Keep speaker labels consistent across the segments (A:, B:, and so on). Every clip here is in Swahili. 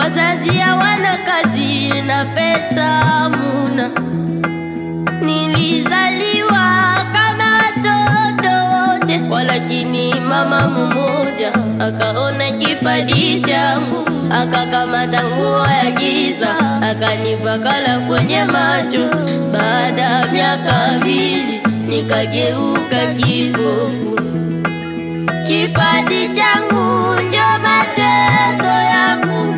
A: wazazi hawana kazi na pesa muna. Nilizaliwa kama watoto wote, walakini mama mmoja akaona kipaji changu, akakamata nguo ya giza akanipakala kwenye macho. Baada ya miaka mbili nikageuka kipofu. Kipaji changu ndio mateso yangu,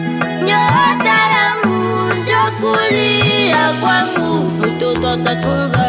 A: nyota yangu ndio kulia kwangu. Mtoto atatunza